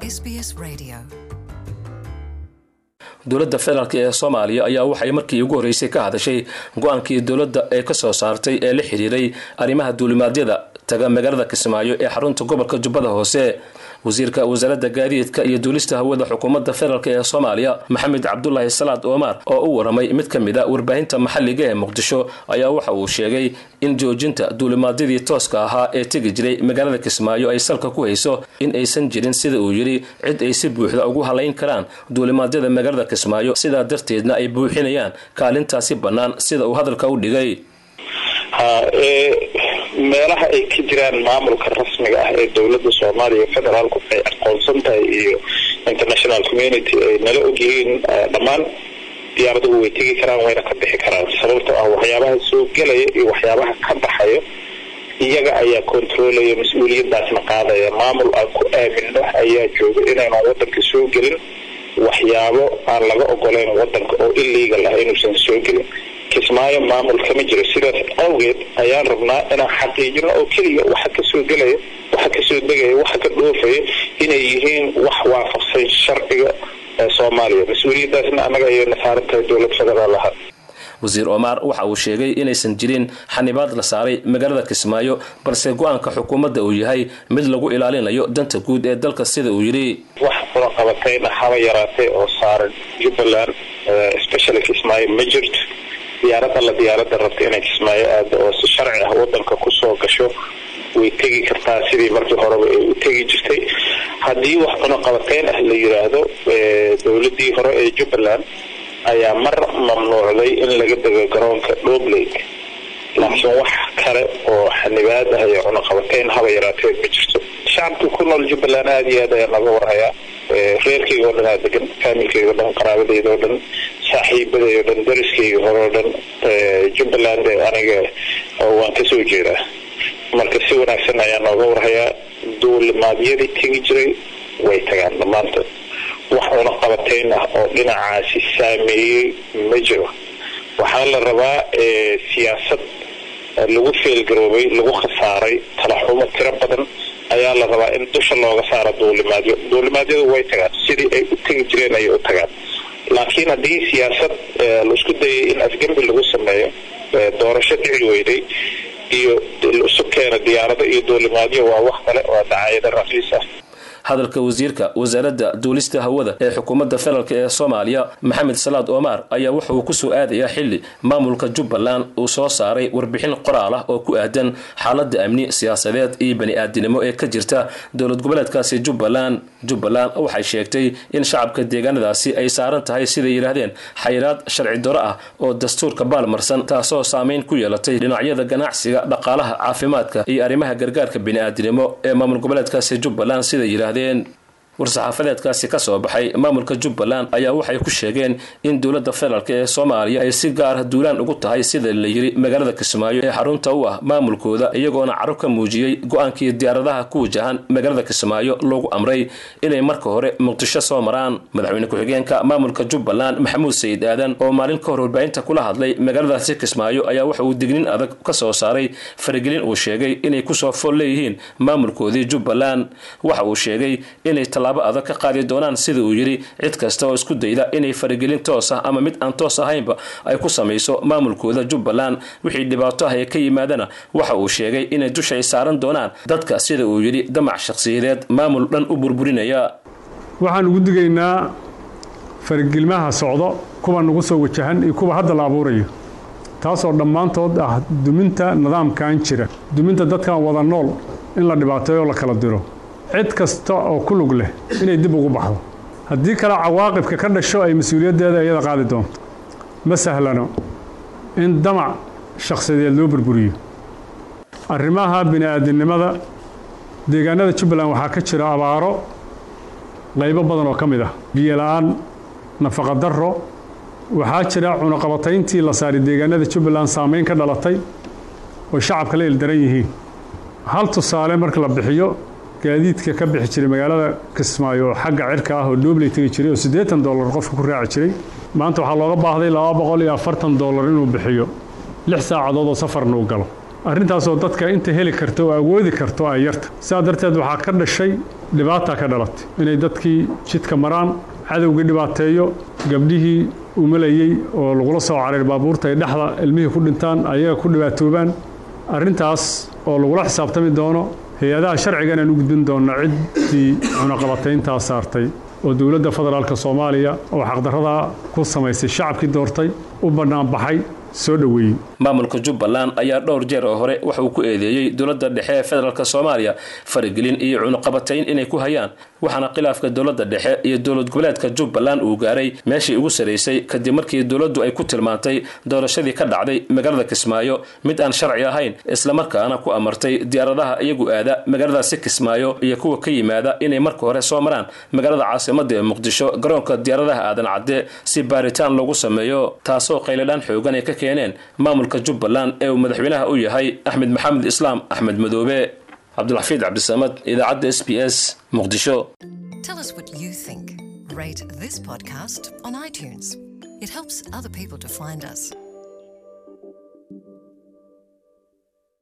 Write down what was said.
SBS Radio. dowladda federaalk ee soomaaliya ayaa waxay markii ugu horreysay ka hadashay go-aankii dowladda ee ka soo saartay ee la xidhiiray arrimaha duulimaadyada taga magaalada kismaayo ee xarunta gobolka jubbada hoose wasiirka wasaaradda gaadiidka iyo duulista hawada xukuumadda federaalk ee soomaaliya maxamed cabdulaahi salaad omar oo u waramay mid ka mid a warbaahinta maxalliga ee muqdisho ayaa waxa uu sheegay in joojinta duulimaadyadii tooska ahaa ee tegi jiray magaalada kismaayo ay salka ku hayso in aysan jirin sida uu yidhi cid ay si buuxda ugu halayn karaan duulimaadyada magaalada kismaayo sidaa darteedna ay buuxinayaan kaalintaasi bannaan sida uu hadalka u dhigay meelaha ay ka jiraan maamulka rasmiga ah ee dowladda soomaaliya federaalku ay aqoonsan tahay iyo international community ay nala ogyihiin dhammaan diyaaraduhu way tegi karaan wayna ka bixi karaan sababtoo ah waxyaabaha soo gelaya iyo waxyaabaha ka baxayo iyaga ayaa controlaya mas-uuliyadaasna qaadaya maamul aan ku aamino ayaa jooga inaynan wadanka soo gelin waxyaabo aan laga ogoleyn wadanka oo illegal ah inuusan soo gelin kismaayo maamul kama jiro sidaas awgeed ayaan rabnaa inaan xaqiijino oo keliya waxa kasoo gelaya waxa kasoo degaya waxa ka dhoofaya inay yihiin wax waafaqsan sharciga soomaaliya mas-uuliyadaasna annaga ayayna saaran tahay dowlad federaal ahaa wasiir omar waxa uu sheegay inaysan jirin xanibaad la saaray magaalada kismaayo balse go-aanka xukuumadda uu yahay mid lagu ilaalinayo danta guud ee dalka sida uu yidhi wax cunaqabatayna haba yaraatay oo saaran jubbaland specially kismaayo ma jirto diyaarad alla diyaarada rabta inay kismaayo aado oo si sharci ah wadanka kusoo gasho way tegi kartaa sidii markii horeba ay u tegi jirtay haddii wax cunaqabateyn ah la yiraahdo dowladii hore ee jubbaland ayaa mar mamnuucday in laga dego garoonka dhoblake laakiin wax kale oo xanibaad ah iyo cunaqabateyn haba yaraatee ma jirto shacabka ku nool jubbaland aada iyo aad ayaa naga warhayaa reerkayga oo dhan aa degan faamilkayga o dhan qaraabadayda oo dhan saaxiibaday oo dhan dariskayga hore oo dhan jubbaland aniga waan kasoo jeedaa marka si wanaagsan ayaa nooga warhayaa duulimaadyadii tegi jiray way tagaan dhammaantood wax cunaqabateyn ah oo dhinacaasi saameeyey ma jiro waxaa la rabaa siyaasad lagu feelgaroobay lagu khasaaray talaxumo tiro badan ayaa la rabaa in dusha looga saaro duulimaadyo duulimaadyadu way tagaan sidii ay u tegi jireen ayay u tagaan laakiin haddii siyaasad laisku dayay in afgembi lagu sameeyo doorasho dhici weyday iyo isu keena diyaarado iyo duulimaadyo waa wax kale waa dacaayado raqiis ah hadalka wasiirka wasaaradda duulista hawada ee xukuumadda federaalk ee soomaaliya maxamed salaad omar ayaa waxa uu kusoo aadayaa xili maamulka jubbaland uu soo saaray warbixin qoraal ah oo ku aadan xaaladda amni siyaasadeed iyo bani-aadinimo ee ka jirta dowlad goboleedkaasi jubbaland jubbaland waxay sheegtay in shacabka deegaanadaasi ay saaran tahay siday yidhaahdeen xayiraad sharci daro ah oo dastuurka baalmarsan taasoo saameyn ku yeelatay dhinacyada ganacsiga dhaqaalaha caafimaadka iyo arrimaha gargaarka bani-aadinimo ee maamul goboleedkaasi jubbaland siday yidhahdeen war-saxaafadeedkaasi ka soo baxay maamulka jubbaland ayaa waxay ku sheegeen in dowladda federaalk ee soomaaliya ay si gaara duulaan ugu tahay sida la yiri magaalada kismaayo ee xarunta u ah maamulkooda iyagoona carab ka muujiyey go-aankii diyaaradaha ku wajahan magaalada kismaayo loogu amray inay marka hore muqdisho soo maraan madaxweyne ku-xigeenka maamulka jubbaland maxamuud sayid aadan oo maalin ka hor warbaahinta kula hadlay magaaladaasi kismaayo ayaa waxa uu dignin adag ka soo saaray faragelin uu sheegay inay kusoo fool leeyihiin maamulkoodii jubbaland waxa uu sheegay inay tallaabo adag ka qaadi doonaan sida uu yidhi cid kasta oo isku dayda inay faragelin toos ah ama mid aan toos ahaynba ay ku samayso maamulkooda jubbaland wixii dhibaato ah ee ka yimaadana waxa uu sheegay inay dusha ay saaran doonaan dadka sida uu yidhi damac shakhsiyadeed maamul dhan u burburinaya waxaan ugu digaynaa faragelmaha socdo kuwa nagu soo wajahan iyo kuwa hadda la abuurayo taasoo dhammaantood ah duminta nidaamkan jira duminta dadkan wada nool in la dhibaateeyo la kala diro cid kasta oo ku lug leh inay dib ugu baxdo haddii kale cawaaqibka ka dhasho ay mas-uuliyaddeeda iyada qaadi doonto ma sahlano in damac shakhsiyadeed loo burburiyo arrimaha bini-aadinimada deegaanada jubbaland waxaa ka jira abaaro qaybo badan oo ka mid ah biyola-aan nafaqa darro waxaa jira cunaqabatayntii la saaray deegaanada jubbaland saameyn ka dhalatay oo shacabka la ildaran yihiin hal tusaale marka la bixiyo gaadiidka ka bixi jiray magaalada kismaayo oo xagga cirka ah oo dhoobley tegi jiray oo siddeetan dollar qofka ku raaci jiray maanta waxaa looga baahday laba boqol iyo afartan dollar inuu bixiyo lix saacadood oo safarna uu galo arrintaasoo dadka inta heli karta oo awoodi karto ay yarta sidaa darteed waxaa ka dhashay dhibaata ka dhalatay inay dadkii jidka maraan cadowgii dhibaateeyo gabdhihii umalayey oo lagula soo caray baabuurta ay dhexda ilmihii ku dhintaan ayaga ku dhibaatoobaan arrintaas oo lagula xisaabtami doono hay-adaha sharciga inaan u gudbin doonno ciddii cunaqabatayntaa saartay oo dowladda federaalk soomaaliya oo xaqdarradaa ku samaysay shacabkii doortay u bannaanbaxay soo dhoweeyey maamulka jubbaland ayaa dhowr jeer oo hore waxa uu ku eedeeyey dowladda dhexe ee federaalk soomaaliya faragelin iyo cunuqabatayn inay ku hayaan waxaana khilaafka dowladda dhexe iyo dowlad goboleedka jubbaland uu gaaray meeshii ugu saraysay kadib markii dowladdu ay ku tilmaantay doorashadii ka dhacday magaalada kismaayo mid aan sharci ahayn islamarkaana ku amartay diyaaradaha iyagu aada magaaladaasi kismaayo iyo kuwa ka yimaada inay marka hore soo maraan magaalada caasimada ee muqdisho garoonka diyaaradaha aadan cadde si baaritaan loogu sameeyo taasoo qayladhaan xoogan ay ka keeneen maamulka jubbaland ee uu madaxweynaha u yahay axmed maxamed islaam axmed madoobe cabdulxafiid cabdisamad idaacadda s b s muqdisho Tell us what you think. Rate this podcast on iTunes. It helps other people to find us.